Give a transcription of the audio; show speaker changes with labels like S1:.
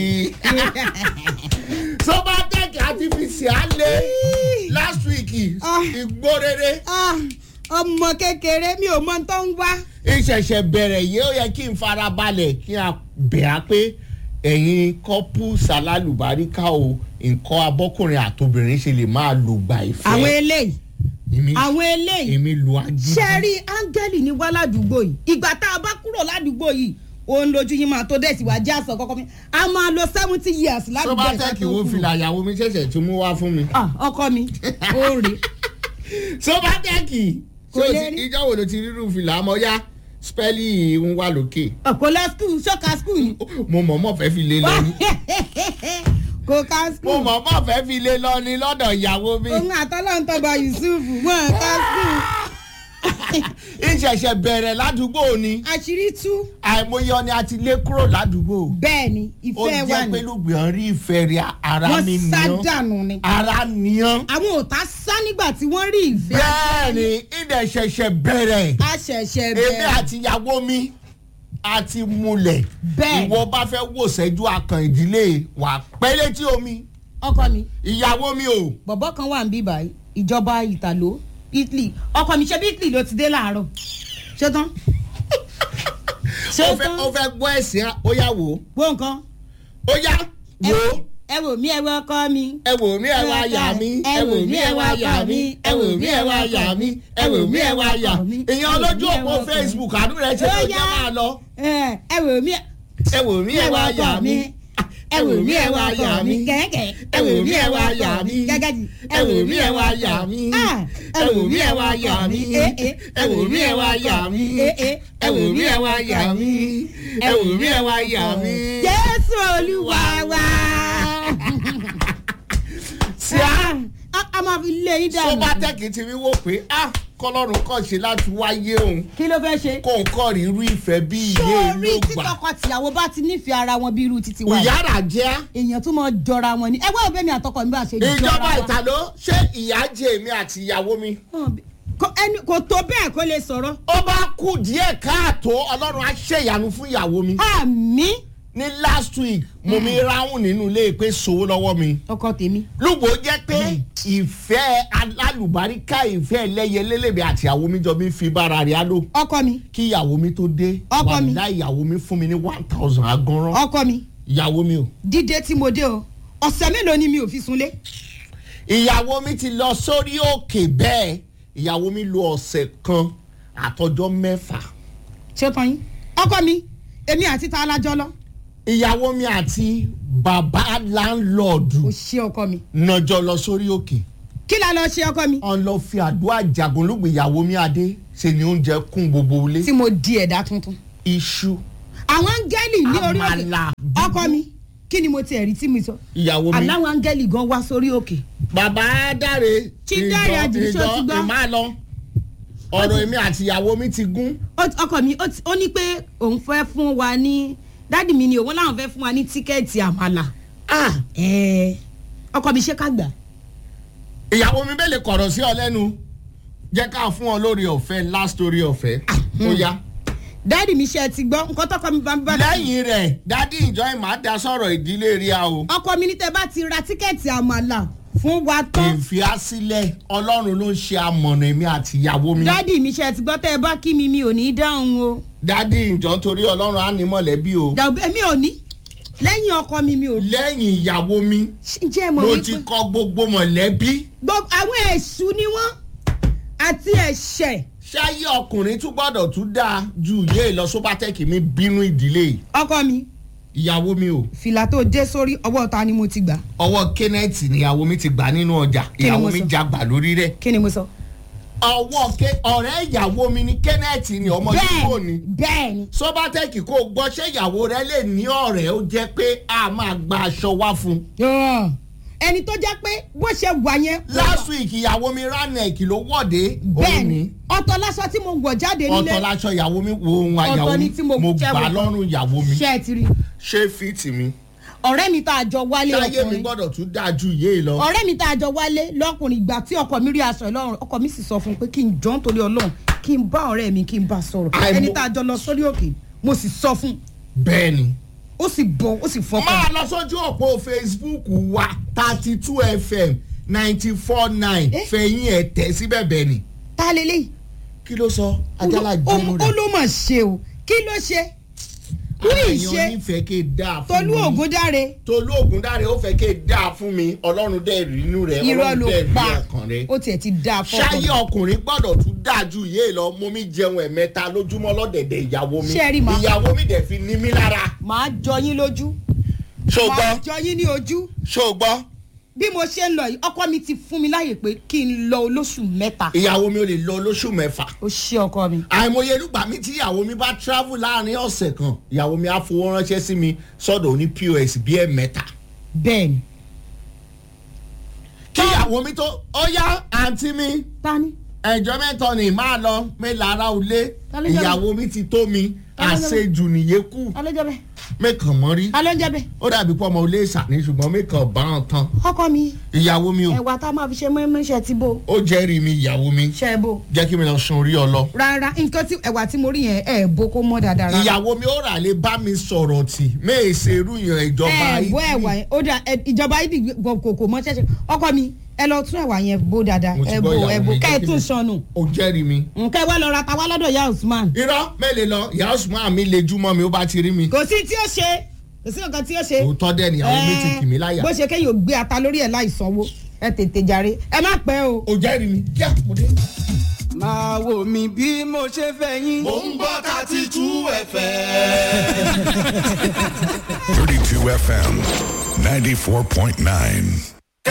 S1: sobatec àti fisiale last week
S2: Ah.
S1: ìgbórere
S2: Ah, ọmọ kékeré mi ò mọ tó ń wá.
S1: ìṣẹ̀ṣẹ̀ bẹ̀rẹ̀ yìí ó yẹ kí n fara balẹ̀ kí a bẹ̀ á pé ẹ̀yin kọ́pù sàlálùbáríkà o nǹkan abọ́kùnrin àtobìnrin ṣe lè máa lò gbà ìfẹ́.
S2: àwọn eléyìí
S1: èmi
S2: àwọn eléyìí
S1: èmi lu agídí.
S2: ṣe rí áńgẹ́lì ní wá ládùúgbò yìí ìgbà tá a bá kúrò ládùúgbò yìí òun lójú yín máa tó dẹ̀ sí wá jẹ́ àsọ kọ́kọ́ mi a máa lo seventy years ládùúgbò yìí ká
S1: sobatec
S2: tó
S1: wo
S2: kúrò.
S1: fìlà ìyàwó mi ṣẹ̀ṣẹ̀ tún mú wá fún mi.
S2: Ah, ọkọ mi ó rè
S1: sobatec
S2: Kò lè rí.
S1: ìjọ wo ló ti rírun fìlà àmọ́ yá spẹ́lì ń wà lókè
S2: kò lọ skul ṣọ́ka skul ni
S1: mo mọ̀ọ́mọ̀ fẹ́ fi lé lọ ni
S2: kò ká
S1: mo
S2: skul
S1: mọ̀ọ́mọ̀ fẹ́ fi lé lọ ni lọ́dọ̀ ìyàwó mi.
S2: òun àtọ́lọ́ntọ́gba yusuf wọn ká skul
S1: ìṣẹ̀ṣẹ̀ bẹ̀rẹ̀ ládùúgbò ni
S2: àṣírí tú
S1: àìmọye ọni àti lé kúrò ládùúgbò
S2: bẹ́ẹ̀ ni
S1: ó
S2: ìfẹ́ wà
S1: jẹ́
S2: ní
S1: pé lùgbìyàn rí ìfẹ́ rẹ̀ ara mi
S2: wọ́n sá
S1: nìyàn
S2: dànù ni
S1: ara nìyàn
S2: àwọn ò tá sá nígbà tí wọ́n rí ìfẹ́
S1: bẹ́ẹ̀ ni ìdẹ̀ ṣẹ̀ṣẹ̀ bẹ̀rẹ̀
S2: a ṣẹ̀ṣẹ̀
S1: èmi
S2: bẹ̀rẹ̀
S1: àti ìyàwó mi àti múlẹ̀
S2: Bẹ́ẹ̀.
S1: ìwọ bá fẹ́ wò sẹ́jú akàn ìdílé wà pẹ́ létí omi
S2: ọkọ mi
S1: ìyàwó mi ò
S2: bọ̀bọ̀ kan wà ń bí báyìí ìjọba ìtàló italy ọkọ mi ṣe bí italy ló ti dé láàárọ̀ ṣé tán ṣé
S1: ó fẹ́
S2: tán
S1: ó fẹ́ gbọ́ ẹ̀sìn ó yà wò
S2: wo nǹkan
S1: ó yá
S2: ẹ
S1: wò
S2: wò ẹ wò mí ẹ wò ọkọ mi
S1: ẹ wò mí ẹ wá yà mí ẹ wò mí ẹ wá yà mí ẹ wò mí ẹ wá yà mí ẹ wò mí ẹ wá yà mí èèyàn lójú òpó facebook àdúrà ẹ ṣe tó jẹ́ máa lọ
S2: ẹ ẹ wò mí
S1: ẹ wò mí ẹ wá yà mí ẹ wò mí ẹ wá yà mí
S2: kẹ̀kẹ́
S1: ẹ wò mí ẹ wá yà mí
S2: gẹ́gẹ́jì
S1: ẹ wò mí ẹ wá yà mí ẹ wò mí ẹ wá yà mí ẹ wò mí ẹ wá yà mí ẹ wò mí ẹ wá yà mí ẹ wò mí ẹ wá yà mí.
S2: jésù olúwa wa.
S1: sí a
S2: a a máa fi lé yín dànù.
S1: sobatec ti rí wò pé ah kọlọ́run kàn ṣe láti wáyé òun
S2: kí ló fẹ́ ṣe.
S1: kó n kọ́ rí irú ìfẹ́ bí iye
S2: sórí
S1: ló
S2: tí
S1: gbà.
S2: tọkọ-tìyàwó bá ti nífẹ̀ẹ́ ara wọn bí irú títí wa yìí,
S1: ìyára jẹ́
S2: èèyàn tún mọ jọra wọn ni ẹgbẹ́ òbẹ́ mi àtọkọ mi bá ṣe jọra
S1: ìjọba
S2: wa.
S1: ìtàló ṣé ìyá jẹ èmi àti ìyàwó mi.
S2: Kò- ẹni- kò tó bẹ́ẹ̀ kó lè sọ̀rọ̀.
S1: ó bá kú díẹ̀ káàtó ọlọ́run á ṣèyanu fún ìyàwó mi.
S2: àmì
S1: ní last week mo mi ráhùn nínú ilé pé sowó lọ́wọ́ mi.
S2: ọkọ tèmi.
S1: lùgbò jẹ́ pé ìfẹ́ alálùbáríkà ìfẹ́ ẹlẹ́yẹlélẹ́bẹ̀ àti ìyàwó mi jọ mi fi bára rẹ̀ á lò.
S2: ọkọ mi
S1: kí ìyàwó mi tó dé
S2: Ọkọ mi.
S1: wàhálà ìyàwó mi fún mi ní one thousand aganran.
S2: ọkọ mi
S1: ìyàwó mi o.
S2: dídé tí mo dé o ọ̀sẹ̀ mélòó ni mi ò fi sunlé.
S1: ìyàwó mi ti lọ sórí òkè bẹ́ẹ̀ ìyàwó mi lo ọ̀sẹ̀ kan àtọjọ́ mẹ́fà.
S2: ṣé tán yín. ọkọ mi èmi àti ta alájọ lọ.
S1: ìyàwó mi àti bàbá láńlọ́ọ̀dù
S2: o ṣe ọkọ mi.
S1: nàjọ lọ sórí òkè.
S2: kí la lọ ṣe ọkọ mi.
S1: ọ̀n lọ fi àdúrà jagun lóògbé ìyàwó mi adé ṣe ni oúnjẹ kún gbogbo ilé.
S2: tí mo di ẹ̀dá tuntun.
S1: iṣu
S2: àwọn áńgẹ́lì ní orí òkè
S1: Àmàlà.
S2: ọkọ mi kí ni mo tiẹ̀ rí tí mi sọ.
S1: ìyàwó mi.
S2: aláwọ̀ áńgẹ́lì gan wá sórí òkè.
S1: bàbá dáre
S2: Tí Dáre Àjìní ṣó ti gbọ́?
S1: ìmá lọ ọ̀rọ̀ èmi àti ìyàwó mi ti gún.
S2: Ó ti- ọkọ mi ó ti- ó ní pé òun fẹ́ fún wa ní dádì mi ni òun láwọn fẹ́ fún wa ní tíkẹ́ẹ̀tì àmàlà.
S1: Ah,
S2: Ẹ̀ẹ́, ọkọ mi ṣé ká gbà.
S1: ìyàwó mi bẹ́ẹ̀ lè kọ̀rọ̀ sí ọ lẹ́nu jẹ́ ká fún ọ lórí ọ̀fẹ́ last story ọ̀fẹ́ ó yá.
S2: dádì mi ṣe ẹ ti gbọ́ nǹkan tọkọ mi bá ń bá.
S1: lẹ́yìn rẹ̀ dádì ìjọ ìmọ̀ àdá sọ̀rọ̀ ìdílé rí a o.
S2: ọkọ mi ní tẹ bá ti ra tíkẹ́ẹ̀tì àmàlà fún wa tán.
S1: ìfìyàsílẹ̀ ọlọ́run ló ń ṣe amọ̀nà èmi àti ìyàwó mi.
S2: dádì mi ṣe ẹ ti gbọ́ tẹ́ ẹ bá kí mi mi ò ní í dáhùn o.
S1: dádì ìjọ torí ọlọ́run á ní mọ̀lẹ́bí o.
S2: dàbí èmi ò ní lẹ́yìn ọkọ mi mi ò ní.
S1: lẹ́yìn ìyàwó mi
S2: ǹjẹ́ ẹ mọ̀
S1: mo
S2: wípé
S1: ti kọ gbogbo mọ̀lẹ́bí.
S2: gbogbo àwọn èṣù ni wọ́n àti ẹ̀ṣẹ̀
S1: ṣáyé ọkùnrin tún gbọ́dọ̀ tún dáa ju ìyé lọ sóbátẹ́kì mi bínú ìdílé yìí.
S2: ọkọ mi
S1: ìyàwó mi o
S2: fìlà tó dé sórí ọwọ́ ta ni mo ti gbà
S1: ọwọ́ kenneth níyàwó mi ti gbà nínú ọjà
S2: Kí ni mo
S1: ìyàwó mi
S2: sọ?
S1: jagbà lórí rẹ̀.
S2: kí ni mo sọ.
S1: ọwọ́ ke ọ̀rẹ́ ìyàwó mi ni kenneth ni ọmọ yìí ni.
S2: bẹ́ẹ̀ bẹ́ẹ̀ ni
S1: sóbátẹ́kì kò gbọ́ ṣé ìyàwó rẹ lè ní ọ̀rẹ́ ó jẹ́ pé a máa gba aṣọ wá fún un.
S2: Yọ̀. ẹni tó jẹ́ pé bó ṣe wà yẹn.
S1: last week ìyàwó mi ránẹ̀kì ló wọ̀dé
S2: bẹ́ẹ̀
S1: òun
S2: ni
S1: ni
S2: ọ̀tọ̀ lásán tí mo wọ̀ jáde nílé
S1: ọ̀tọ̀ láṣọ ìyàwó mi wo ohun
S2: Ọ̀tọ̀
S1: àyàwó
S2: ni
S1: mi
S2: tí mo
S1: mo
S2: jẹ́
S1: gbà
S2: wọ̀.
S1: lọ́rùn ìyàwó mi
S2: ṣé ẹ ti rí
S1: ṣé fíìtì mi
S2: ọ̀rẹ́ mi tá a jọ wálé
S1: ṣáyé mi
S2: ọkùnrin
S1: gbọ́dọ̀ tún dáa ju ìyé lọ.
S2: ọ̀rẹ́ mi tá a jọ wálé lọ́kùnrin ìgbà tí ọkọ mi rí aṣọ ìlọrun ọkọ mi sì sọ fún un pé kí n jọ́ nítorí ọlọ́run kí n bá ọ̀rẹ́ mi kí n bá sọ̀rọ̀
S1: Àìmọ̀-
S2: ẹni tá a jọ lọ sórí òkè mo sì sọ fún un
S1: bẹ́ẹ̀ ni
S2: ó sì bọ̀ ó sì fọkàn.
S1: máa lọ sójú òpó facebook wa thirty two fm ninety four nine
S2: Eh?
S1: fẹ̀yìn ẹ̀ tẹ̀ síbẹ̀ bẹ́ẹ̀ ni
S2: ta lélẹ́yìí.
S1: kí ló sọ ajala
S2: ó
S1: jẹ́nu
S2: ó
S1: rẹ̀
S2: ló mà ṣe o kí ló ṣe wí
S1: àyàn
S2: ìṣe
S1: nífẹ̀ẹ́ ké dáa fún
S2: tolú
S1: mi
S2: ògúndáre
S1: tolú ògúndáre ó fẹ́ ké dáa fún mi ọlọ́run dẹ̀ rí inú rẹ̀
S2: irọ́
S1: ọlọ́run
S2: ló
S1: dẹ̀ rí
S2: pa
S1: ọkàn rẹ̀
S2: ó tiẹ̀ ti dáa fọ́kàn.
S1: ṣáyé ọkùnrin gbọ́dọ̀ tún dáa ju yé lọ mo mi jẹun ẹ̀mẹ́ta lójúmọ́ lọ́dẹ̀dẹ̀ ìyàwó mi
S2: Ṣé ẹ rí ma?
S1: ìyàwó mi dẹ̀ fi ní mí lára
S2: màá jọ yín lójú
S1: ṣó
S2: màá
S1: gbọ́
S2: jọ yín ní ojú
S1: ṣó gbọ́
S2: bí mo ṣe ń lọ yìí ọkọ mi ti fún mi láàyè pé kí n lọ olóṣù mẹ́ta
S1: ìyàwó mi ò lè lọ lóṣù mẹ́fà
S2: ó ṣe ọkọ mi.
S1: àìmọye nígbà mi tí ìyàwó mi bá travel láàrin ọ̀sẹ̀ kan ìyàwó mi á fowó ránṣẹ́ sí mi sọ́dọ̀ oní pos bí ẹ̀ mẹ́ta
S2: bẹ́ẹ̀ni
S1: kí ìyàwó mi tó ó yá àǹtí mi
S2: tani
S1: ẹjọ́ mẹ́tọ́ ni máa lọ mi lára òlé
S2: Ta ló jẹ́
S1: ìyàwó mi ti tó mi
S2: Ta ló jẹ́
S1: àṣejù nìyẹkù
S2: alóúnjẹ bẹ
S1: mẹ́kàn mọ́ rí
S2: alóúnjẹ bẹ
S1: ó dàbí pọ́ ọmọ olé ìsàní ṣùgbọ́n mẹ́kàn bá wọn tán
S2: ọkọ mi
S1: ìyàwó mi ò
S2: ẹwà tá a máa fi ṣe mọ́ẹ́mọ́ṣẹ́ ti bò
S1: ó jẹ́rìí mi ìyàwó mi
S2: ṣe é bò
S1: jẹ́ kí mi lọ sun orí ọlọ
S2: rárá nǹkan tí ẹwà tí mo rí yẹn ẹ bó kó mọ́ dáadáa rárá.
S1: ìyàwó mi ó rà lè bá mi sọ̀rọ̀ tì méèṣe irú yẹn ìjọba
S2: ẹ bó ẹwà yẹn ó dà ẹ, ìjọba yìí kò kò mọ ṣẹṣẹ ọkọ mi ẹ lọ tún ẹwà yẹn bó dáadáa
S1: Mo ti
S2: ẹ
S1: gbọ́
S2: bò
S1: ìyàwó
S2: ẹ bò
S1: mi,
S2: kẹ ẹ
S1: jẹ́ kí
S2: tún
S1: mi-
S2: sọnù
S1: ó jẹ́rìí mi.
S2: nǹkan ẹ wá lọ ra ta wá lọ́dọ̀ ya usman
S1: irọ́ mẹ́lẹ̀ lọ ìyá Usman mi lè júmọ́ mi ó bá ti rí mi.
S2: kò sí tí ó ṣe kò sí nǹkan tí ó ṣe.
S1: òótọ́ dẹ̀ níyàwó mi ti kì mí láyà.
S2: bó ṣe kéyìn ò gbé ata lórí ẹ̀ láì sanwó ẹ tètè jàre ẹ má pẹ́ o.
S1: ó jẹ́rìí mi kíá mo dé.
S3: máa wò mí bí mo ṣe fẹ́ yín.
S4: mò ń gbọ́ thirty two fm.
S5: 32 FM 94.9.